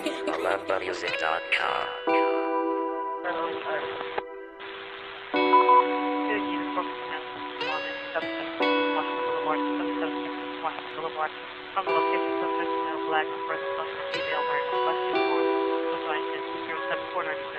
AloveTheMusic.com. From the location of the male black first plus female wearing plus two four plus nine six zero seven four ninety six.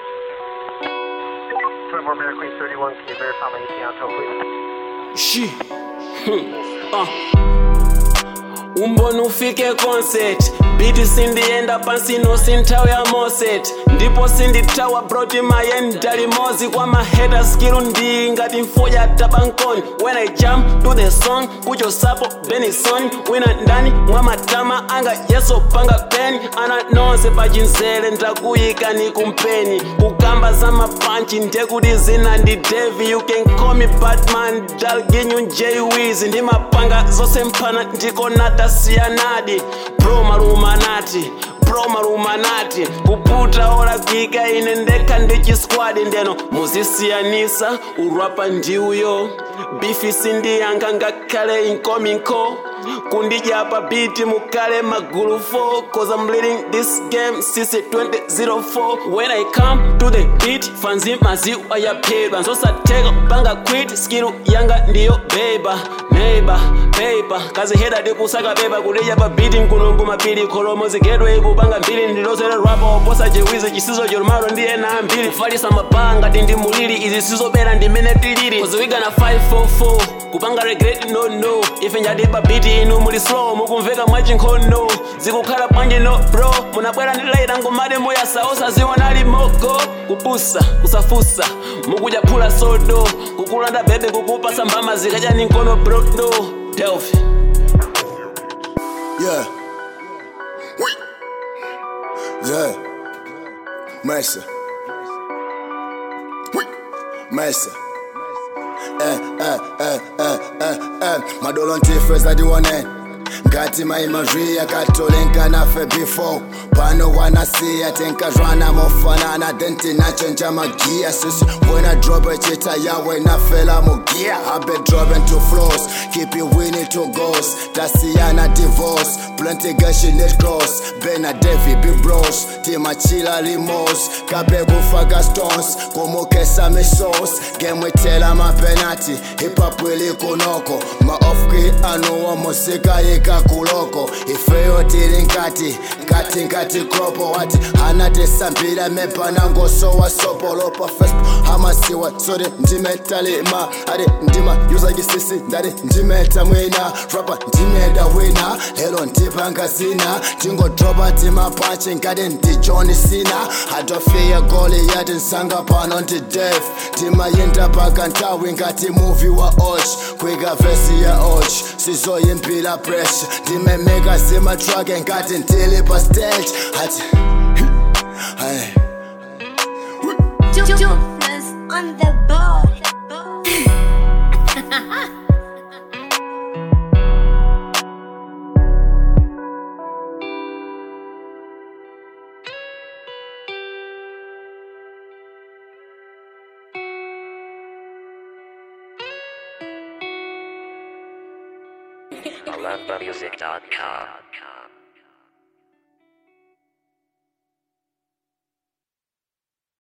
24 Mary Queen 31, can you verify my ETA until please? Shi. Ah. umbona ufike concert biti sindienda pansi nosi nthawi ya moset ndipo sindithawa broti mayeni talimozi kwa maheta skilu ndi ngati mfuja tabankoni when i jump to the song kuchosapo benison wina ndani mwa matama anga yeso panga peni ana nonse pachinzere ndakuyika ni kumpeni kukamba za mapanchi ndekuti zina ndi devi you can call me batman dalginyu jwiz ndi mapanga zonse mphana ndiko natasiyanadi bro malumanati bro malumanati kuputa olakwika ine ndekha ndi chisquad ndeno muzisiyanisa urapa ndiuyo bifi sindiyankha ngakhale inkominko kundidya pa biti mukale magulu 4 cause i'm leading this game since 2004 when i come to the beat fanzi maziwa yaphedwa nzosatheka panga quit skill yanga ndiyo beba neighbor paper kaziheda tikusaka pepa kulidya pa biti nkunungu mapiri kholomo zigedwe ikupanga mbiri ndilozere rapa oposa jewizi chisizo choromalo ndi ena ambiri kufalisa mapanga tindi muliri izi sizobera ndimene tiliri kuziwiga na 544 kupanga regret no no ife njati pa biti inu muli slow mukumveka mwachinkhono zikukhala bwanji no bro munabwera ndi laita ngomade muyasa osazionali mogo kupusa kusafusa mukudya phula sodo kukulanda bebe kukupasa mbama zikadya ni nkono bro no delphi Yeah. Oui. Yeah. Mercy. Oui. Mercy. Eh, eh, eh, eh, eh, eh. Madolo ntifeza diwone ngati maimazvi akatolenga nafe before pano wanasiya tenkazvana mofanana then tinachenja magiya sisi when i drop echita yawe nafela mugiya habe dropping to floors keep it winning to goals tasiyana divorce plenty gashi net cross bena devi big bros timachila limos kabe kufaka stones kumukesa misos gemwitela mapenati hip-hop ilikunoko maofki anuwa musika yikakuloko ifeyo tili nkati nkati nkati kropo wati anatesambila mepanangosowa sopolopa facebook hamasiwa sori ndimetalima adi ndima yuzakisisi ndati ndimeta mwina rapa ndimeda wina lelo ndipanga zina tingodropa timapachi ngati ndijoni sina atofiya goli yati nsanga pano ndi def timayenda paka nthawi ngati muvi wa och kwika vesi ya och sizoyimbila pressure ndimemeka zimatrake ngati ndili pa stage ati hey. Jonas on the ball. AloveTheMusic.com.